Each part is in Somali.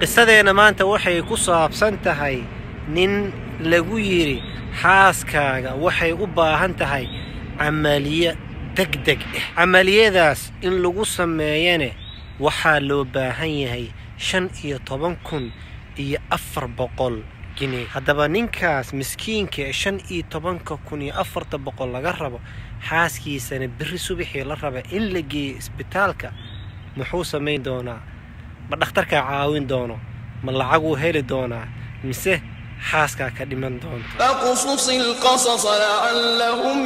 qisadeenna maanta waxay ku saabsan tahay nin lagu yidhi xaaskaaga waxay u baahan tahay camaliye degdeg ah camaliyadaas in lagu sameeyane waxaa loo baahan yahay shan iyo toban kun iyo afar boqol jini haddaba ninkaas miskiinka ee shan iyo tobanka kun iyo afarta boqol laga rabo xaaskiisana berri subaxii la raba in la geeyo isbitaalka muxuu samayn doonaa ma dhakhtarkaa caawin doono ma lacaguu heli doonaa mise xaaskaa ka dhiman doonta فاقصص القصص لعلهم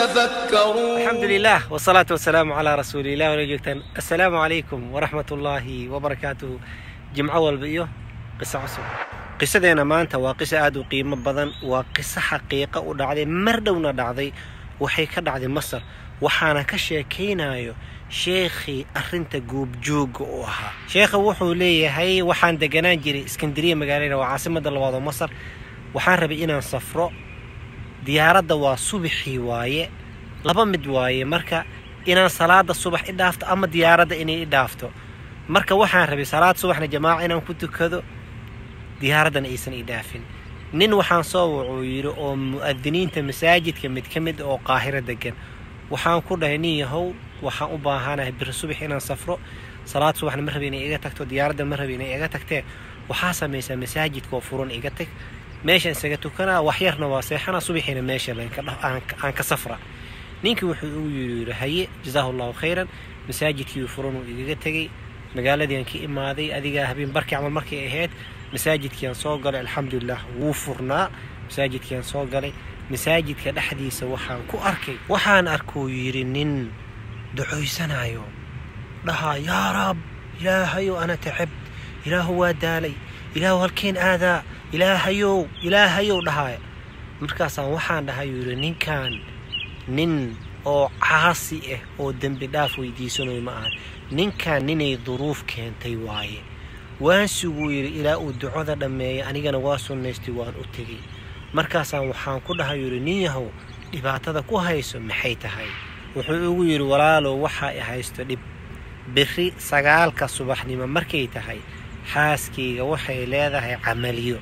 يتفكرون الحمد لله والصلاة والسلام على رسول الله ولا joogtaan السلام عليكم ورحمة الله وبركاته جمعة walba qiso cusub qisadeena maanta waa qiso aad u qiimo badan waa qiso xaqiiqa u dhacday mar dhowna dhacday waxay ka dhacday masar waxaana ka sheekaynayo sheekhii arrinta goobjooga u ahaa sheekha wuxuu leeyahay waxaan deganaan jiray iskandariya magaalada waa caasimada labaad oo masar waxaan rabay inaan safro diyaaradda waa subaxii waaye laba mid waaye marka inaan salaada subax i dhaafto ama diyaaradda inay i dhaafto marka waxaan rabay salaad subaxna jamaaca inaan ku tukado diyaaraddana aysan i dhaafin nin waxaan soo wucuu yidhi oo mu'adiniinta masaajidka mid ka mid oo qaahiro degan waxaan ku dhahay nin yahow waxaan u baahanahay biri subax inaan safro salaad subaxna ma rabi inay iga tagto diyaaradda ma rabi inay iga tagtee waxaa samaysaa masaajidka oo furan iga tag meeshaan isaga tukanaa waxyarna waa seexana subaxiina meesha aan ka safra ninkii wuxuu ugu yidhi haye jazaahu allahu khayran masaajidkii furan uu igaga tegey magaaladiiaan ka imaaday adigaa habeen barkii camal markay ahayd masaajidkiiaan soo galay alxamdulilah wuu furnaa masaajidkiiaan soo galay masaajidka dhexdiisa waxaan ku arkay waxaan arkuu yidhi nin ducoysanayo dhahaa yaa rab ilaahayow ana tacabt ilaahu waa daalay ilaahu halkeen aadaa ilaahayow ilaahayow dhahaaya markaasaan waxaan dhahay yidhi ninkan nin oo caasi ah oo dembi dhaaf weydiisanayo ma ahan ninkan ninay duruuf keentay waaye waan suguu yidhi ilaa uu ducoda dhammeeyay anigana waa sunnaystay waan u tegey markaasaan waxaan ku dhahay yidhi nin yahow dhibaatada ku hayso maxay tahay wuxuu igu yidhi walaalow waxaa i haysto dhib biri sagaalka subaxnimo markay tahay xaaskayga waxay leedahay camaliyo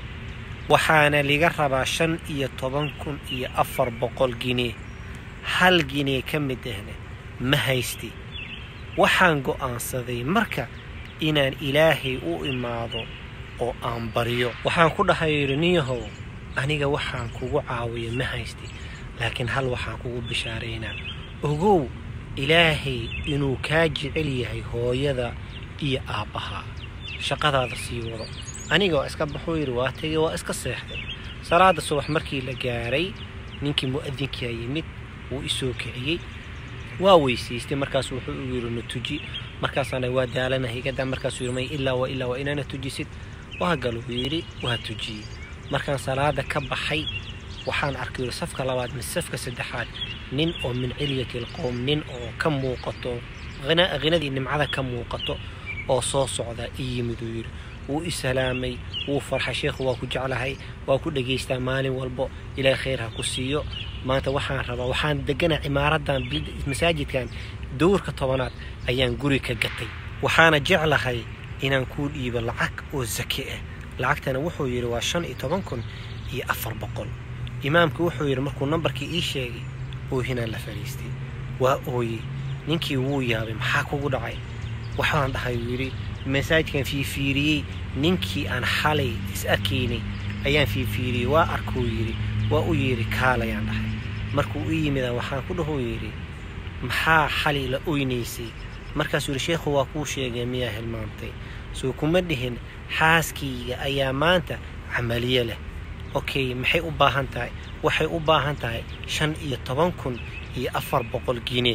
waxaana liga rabaa shan iyo toban kun iyo afar boqol ginee hal ginee ka mid ahna ma haysti waxaan go'aansaday marka inaan ilaahay u imaado oo aan baryo waxaan ku dhahay yidhi ninyahow aniga waxaan kugu caawiyo ma haysti laakiin hal waxaan kugu bishaaraynaa ogow ilaahay inuu kaa jecel yahay hooyada iyo aabbahaa shaqadaada sii wado aniga waa iska baxuu yidhi waa tegey waa iska seexday salaada subax markii la gaaray ninkii mu'adinkaa yimid wuu isoo kiciyey waa weysaystay markaas wuxuu u yidhi na tuji markaasaan waa daalanahay igadaa markaasuu yidhi may ilaa waa ilaa waa inaana tujisid waa galuu yidhi waa tujiyey markaan salaada ka baxay waxaan arkay yidhi safka labaad mise safka saddexaad nin oo min cilyati alqowm nin oo ka muuqato hinadii nimcada ka muuqato oo soo socda i yimid uu yidhi wuu i salaamay wuu farxay sheekhu waa ku jeclahay waa ku dhegaystaa maalin walbo ilaahay khayr ha ku siiyo maanta waxaan rabaa waxaan deganaa cimaaradan masaajidkan dowrka tobanaad ayaan guri ka gatay waxaana jeclahay inaan kuu dhiibo lacag oo sake ah lacagtana wuxuu yidhi waa shan iyo toban kun iyo afar boqol imaamku wuxuu yidhi markuu nambarkii ii sheegay oohinaan la fadhiistay waa ooyey ninkii wuu yaabay maxaa kugu dhacay waxaan dhahay uu yidhi masaajidkan fiifiiriyey ninkii aan xalay is arkaynay ayaan fiifiiriyey waa arkuu yidhi waa u yidhi kaalayaan dhahay markuu u yimida waxaan ku dhahuu yidhi maxaa xalay la oynaysay markaasuu yidhi sheekhu waa kuu sheegay miyaa hilmaamtay soo kuma dhihin xaaskayga ayaa maanta camaliye leh okay maxay u baahan tahay waxay u baahan tahay shan iyo toban kun iyo afar boqol gine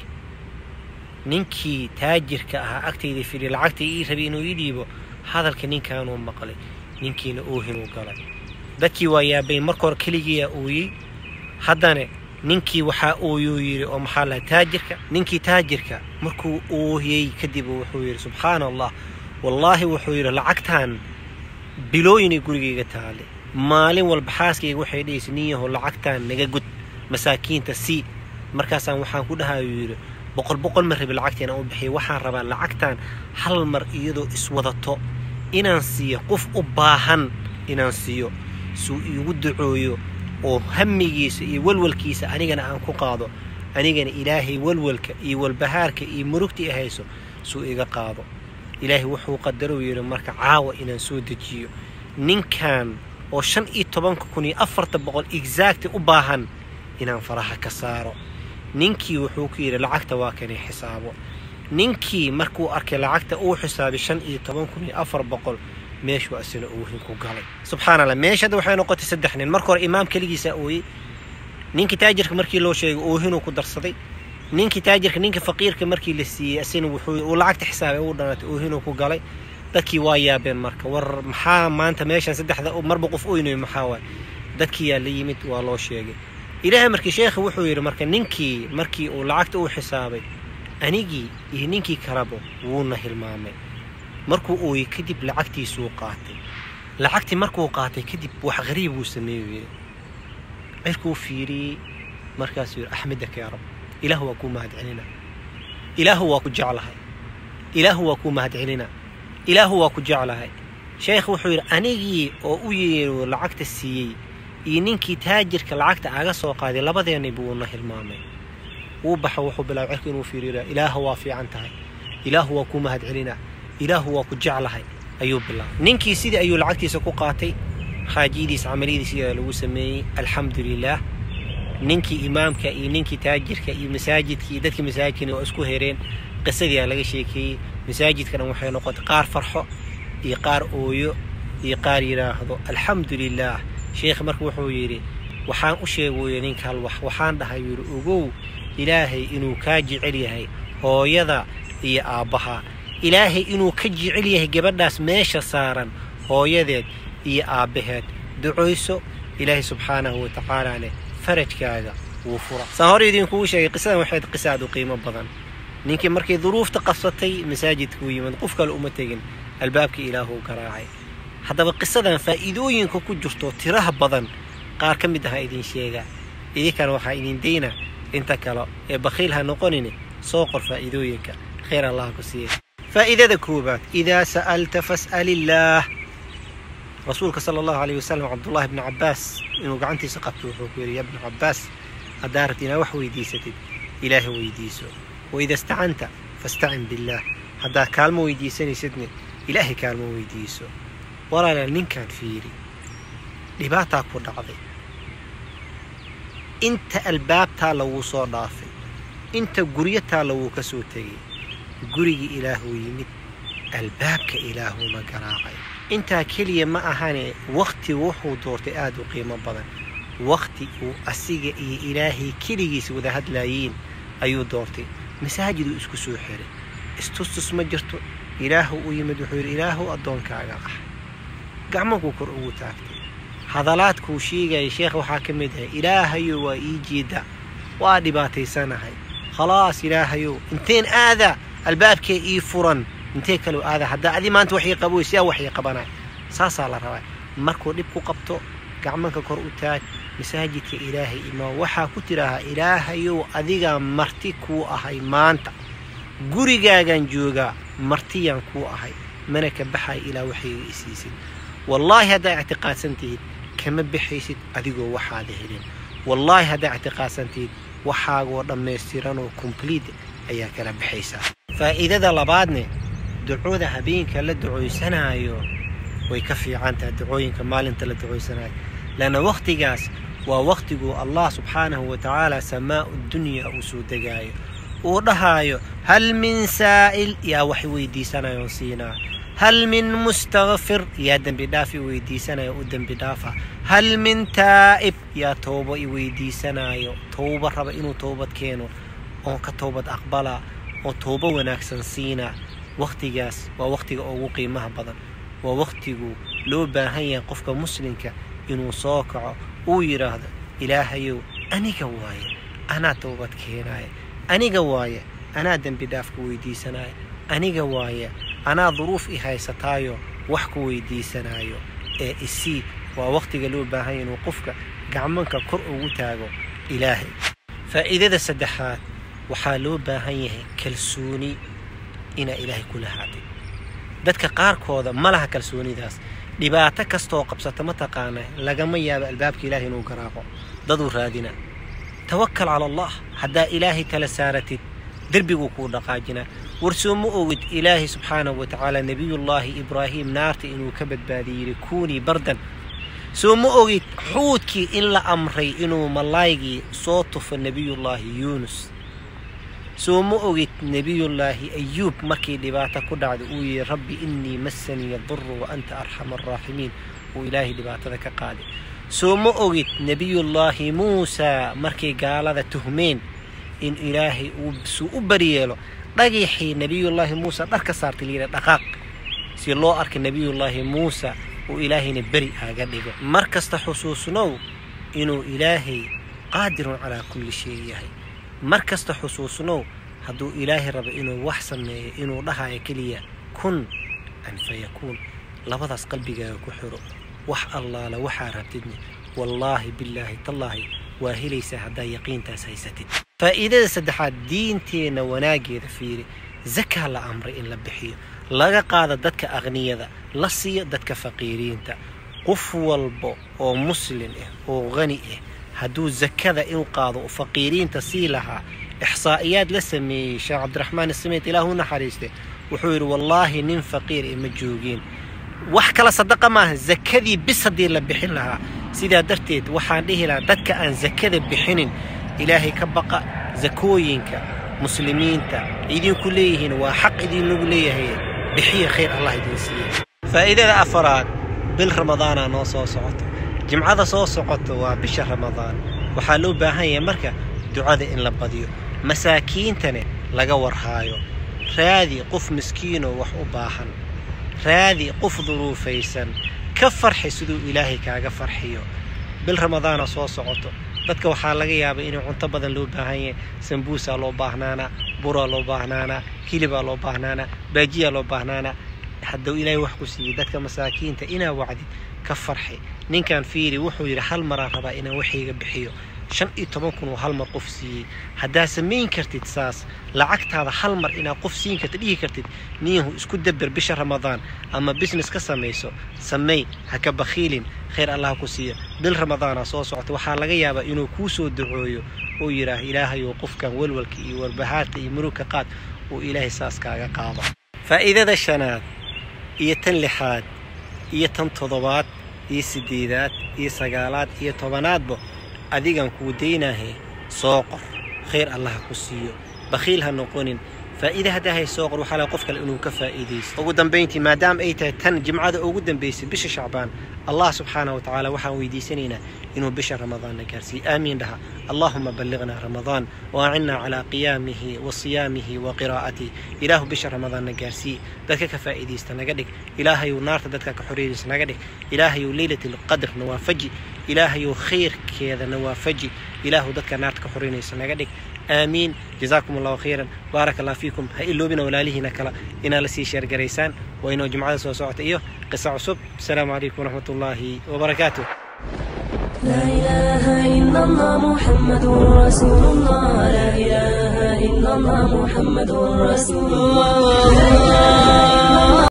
ninkii taajirka ahaa agtayda fidhi lacagta ii rabay inuu ii dhiibo hadalka ninkaanuu maqlay ninkiina oohinuu galay dadkii waa yaabay marka hore keligiiyaa ooyey haddana ninkii waxaa ooyuu yidhi oo maxaa laha taajirka ninkii taajirka markuu ooyey kadib wuxuu yidhi subxaana allah wallaahi wuxuu yidhi lacagtan bilooyinay gurigayga taale maalin walba xaaskayga waxay dhahaysa nin yahow lacagtan naga gud masaakiinta sii markaasaan waxaan ku dhahayuu yidhi boqol boqol ma rabi lacagta inaan u bixiyo waxaan rabaa lacagtan hal mar iyadoo iswadato inaan siiyo qof u baahan inaan siiyo suu iigu ducooyo oo hamigiisa iyo walwalkiisa anigana aan ku qaado anigana ilaahay walwalka iyo walbahaarka iyo murugta i hayso suu iga qaado ilaahay wuxuu qadarou yidhi marka caawa inaan soo dejiyo ninkan oo shan iyo tobanka kun iyo afarta boqol exacti u baahan inaan faraha ka saaro ninkii wuxuu ku yidhi lacagta waa kanay xisaabo ninkii markuu arkay lacagta uu xisaabay shan iyo toban kun iyo afar boqol meeshuu asina oohin ku galay subxaana allah meesha hadda waxay noqotay saddex nin marka hore imaam keligiisaa ooyey ninkii taajirka markii loo sheegay oohinuu ku darsaday ninkii taajirka ninka faqiirka markii la siiyey asina wuxuu uu lacagta xisaabay uu dhanatay oohinuu ku galay dadkii waa yaabeen marka war maxaa maanta meeshan saddexda marba qof oynayo maxaa waay dadkii yaa la yimid waa loo sheegay ilaahay markii sheekha wuxuu yidhi marka ninkii markii uu lacagta u xisaabay anigii iyo ninkii kaleba wuuna hilmaamay markuu ooyey kadib lacagtiisuu qaatay lacagtii markuu qaatay kadib wax qariib buu sameeyu yidhi cirkuu fiiriyey markaasuu yidhi axmedaka yaa rab ilaahu waa kuu mahadcelina ilaahu waa ku jeclahay ilaahu waa kuu mahadcelina ilaahu waa ku jeclahay sheekh wuxuu yidhi anigii oo u yeero lacagta siiyey iyo ninkii taajirka lacagta aga soo qaaday labadeennay buuna hilmaamay wuu baxa wuxuu bilaabay cirka inuu fiiriira ilaahu waa fiican tahay ilaahu waa kuu mahadcelina ilaahu waa ku jeclahay ayuu bilaabay ninkii sidii ayuu lacagtiisa ku qaatay xaajiyadiisa camaliyadiisa sidaa lagu sameeyey alxamdu lilaah ninkii imaamka iyo ninkii taajirka iyo masaajidka iyo dadkii masaajidkana waa isku hereen qisadii aa laga sheekeeyey masaajidkana waxay noqotay qaar farxo iyo qaar ooyo iyo qaar yidhaahdo alxamdu lilaah sheekh marka wuxuu yidhi waxaan u sheegooya ninka hal wax waxaan dhahay yidhi ogow ilaahay inuu kaa jecel yahay hooyada iyo aabbaha ilaahay inuu ka jecel yahay gabadhaas meesha saaran hooyadeed iyo aabbaheed ducoyso ilaahay subxaanahu wa tacaalane farajkaaga wuu fura saan hore idinkugu sheegay qisadan waxayd qisa aad u qiimo badan ninkii markay duruufta qabsatay masaajidkuu yimid qof kale uma tegin albaabkii ilaahuu garaacay haddaba qisadan faa'iidooyinka ku jirto tiraha badan qaar ka mid aha idin sheegaa idinkana waxaa idin dayna inta kale ee bakhiil ha noqonine soo qor faa'iidooyinka khayr allah ku siiya faa'iidada koobaad idaa sa'alta fas'al illaah rasuulka sala allahu alayh wasalam cabdullaahi bni cabbaas inuu gacantiisa qabto wuxuu ku yidhi ya bni cabbaas haddaa rabti inaa wax weydiisatid ilaaha weydiiso waida istacanta fastacin billaah haddaad kaalmo weydiisanaysidne ilaahay kaalmo weydiiso walaalaal ninkaan fiiri dhibaataa ku dhacday inta albaabtaa laguu soo dhaafay inta guryataa laguu ka soo tegay gurigii ilaahuu yimid albaabka ilaahuuna garaacay intaa keliya ma ahane wakhti wuxuu doortay aad u qiimo badan wakhti uu asiga iyo ilaahay keligiis wada hadlaayiin ayuu doortay masaajiduu isku soo xiray istustus ma jirto ilaahu u yimid wuxuu yidhi ilaahu addoonkaaga ah gacmankuu kor ugu taagtay hadalaadkuu sheegaya sheekh waxaa ka mid ahay ilaahayow waa ii jeeda waa dhibaataysanahay khalaas ilaahayow inteen aada albaabkee ii furan intee kaloo aada haddaa adi maanta waxay qaboy sidaa waxay qabanay saasaa la rabaa markuu dhib ku qabto gacmanka kor u taag masaajidka ilaahay imaa waxaa ku tidhaahaa ilaahayow adigaa marti kuu ahay maanta gurigaagaan joogaa martiyaan kuu ahay mana ka baxay ilaa waxayga isiisid wallaahi haddaa ictiqaadsan tihid kama baxaysid adigoo waxaada helin wallaahi haddaa ictiqaadsan tihid waxaagoo dhammaystiranoo complete ayaa kala baxaysaa faa'iidada labaadne ducooda habeenka la ducooysanayo way ka fiican tahay ducooyinka maalinta la ducooysanayo leanna wakhtigaas waa wakhtiguu allah subxaanahu wa tacaala samaa'u dunya uu soo degaayo uu dhahaayo hal min saa'il yaa wax weydiisanayoon siinaa hal min mustakfir yaa dembi dhaaf i weydiisanayo u dembi dhaafa hal min taa'ib yaa toobo i weydiisanayo towbo raba inuu toobad keeno oon ka toobad aqbala oo toobo wanaagsan siinaa wakhtigaas waa wakhtiga ugu qiimaha badan waa wakhtigu loo baahan yahay qofka muslimka inuu soo kaco uu yidhaahdo ilaahayow aniga waaye anaa toobad keenaaya aniga waaye anaa dembi dhaafka weydiisanaayo aniga waaye anaa duruuf i haysataayo wax ku weydiisanaayo ee isii waa wakhtiga loo baahan yahay inuu qofka gacmanka kor ugu taago ilaahay faa'iidada saddexaad waxaa loo baahan yahay kalsooni inaa ilaahay kula haatay dadka qaarkooda ma laha kalsoonidaas dhibaato kastooo qabsata mataqaana lagama yaabo albaabka ilaahay inuu garaaqo daduu raadina tawakkal cala allah haddaa ilaahay tala saaratid derbiguu kuu dhaqaajinaa warsoo ma ogid ilaahay subxaanahu wa tacaala nebiyullaahi ibraahim naarta inuu ka badbaadiyey yidhi kuunii bardan soo ma ogid xuudkii in la amray inuu malaaygii soo tufo nebiyullaahi yuunus soo ma ogid nebiyullaahi ayuub markii dhibaato ku dhacda uu yihi rabbi innii massaniya duru wa anta arxama araaximiin uu ilaahay dhibaatada ka qaaday soo ma ogid nebiyullaahi muusaa markay gaalada tuhmeen in ilaahay uu suu u baryeelo dhagixii nebiyullaahi muusa dhar ka saartay layidha dhaqaaq si loo arka nebiyullaahi muusa uu ilaahayna beri aaga dhigo mar kasta xusuusnow inuu ilaahay qaadirun calaa kulli shay yahay mar kasta xusuusnow hadduu ilaahay rabo inuu wax sameeyo inuu dhahayo keliya kun an fayakuun labadaas qalbigaaga ku xiro wax allaala waxaa rabtidne wallaahi billaahi tallaahi waa helaysaa haddaa yaqiintaas haysatid faa'iidada saddexaad diinteenna wanaaggeeda fiiri zakaa la amray in la bixiyo laga qaada dadka aqniyada la siiyo dadka faqiiriinta qof walba oo muslin ah oo qani ah hadduu zakada in qaado u faqiiriinta sii lahaa ixsaa'iyaad la sameeyey sheekh cabdiraxmaan isamiid ilaahu naxariiste wuxuu yidhi wallaahi nin faqiir e ma joogeen wax kala sadaqa maaha zakadii bis haddii la bixin lahaa sidaa darteed waxaan dhihi lahaa dadka aan zakada bixinin ilaahay ka baqa zakooyinka muslimiinta idinku leeyihiin waa xaq idinlagu leeyahay bixiya khayr allah idin siiya faa'iidada afaraad bil ramadaanaa noo soo socoto jimcada soo socoto waa bisha ramadaan waxaa loo baahan yahay marka ducada in la badiyo masaakiintane laga warhaayo raadi qof miskiinoo wax u baahan raadi qof duruufaysan ka farxi siduu ilaahay kaaga farxiyo bil ramadaana soo socoto dadka waxaa laga yaabaa inay cunto badan loo baahan yahay sambuusaa loo baahnaanaa buraa loo baahnaanaa hilibaa loo baahnaanaa baajiyaa loo baahnaanaa hadduu ilaahay wax ku siiyey dadka masaakiinta inaa wacdid ka farxi ninkan fiiri wuxuu yidhi hal maraan rabaa inaan waxayga bixiyo shan iyo toban kun oo hal mar qof siiyey haddaa samayn kartid saas lacagtaada hal mar inaad qof siin kartid dhihi kartid niyahu isku dabber bisha ramadaan ama business ka samayso samey ha ka bakhiilin khayr allah ku siiyo bil ramadaana soo socota waxaa laga yaabaa inuu kuu soo ducooyo uu yidhaah ilaahayow qofkan walwalka iyo warbahaarta iyo murugka qaad uu ilaahay saas kaaga qaado faa'iidada shanaad iyo tan lixaad iyo tan toddobaad iyo siddeedaad iyo sagaalaad iyo tobanaadba adigan kuu daynahe soo qor khayr allah ha ku siiyo bakhiil ha noqonin faa'iide haddaa hay soo qor waxaa laga qof kale inuu ka faa'iidaysto ugu dambayntii maadaama ay tahay tan jimcada ugu dambaysay bisha shacbaan allah subxaanahu wa tacaala waxaan weydiisanaynaa inuu bisha ramadaanna gaarsiiyo aamiin dhaha allahuma balliqnaa ramadaan waacinnaa calaa qiyaamihi wa siyaamihi wa qiraa'atihi ilaahu bisha ramadaanna gaarsii dadka ka faa'iidaysta naga dhig ilaahayuu naarta dadka ka xoreynaysa naga dhig ilaahayuu leylatlqadr nawaafaji ilaahayuu khayrkeeda nawaafaji ilaahu dadka naarta ka xoreynaysa naga dhig aamiin jazaakum allahu khayran baaraka allah fiikum ha iloobina walaalihiina kale inaa la sii sheergaraysaan waa inoo jimcada soo socota iyo qisa cusub asalaamu calaykum waraxmat ullaahi wabarakaatuh لا إله إلا الله محمد رسول الله لا إله إلا الله محمد رسول الله